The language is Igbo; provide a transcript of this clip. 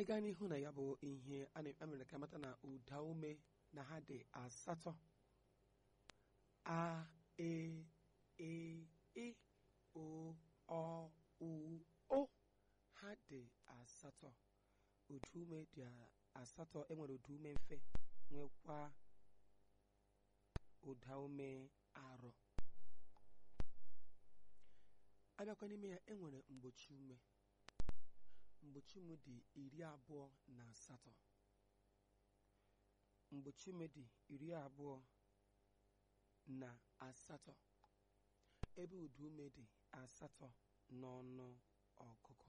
anyị gaa n'ihu na ya bụ ihe a na- a mere ka mata na ụda ume na ha dị asatọ a e e i o ọ u o ha dị asatọ ụda ume dị a- asatọ enwere ụda ume mfe nwekwa ụda ume arọ abịakwa n'ime ya enwere mgbochi ume mgbochi ume dị iri abụọ na asatọ mgbochi ume dị iri abụọ na asatọ ebe ụda ume dị asatọ n'ọnụ ọgụgụ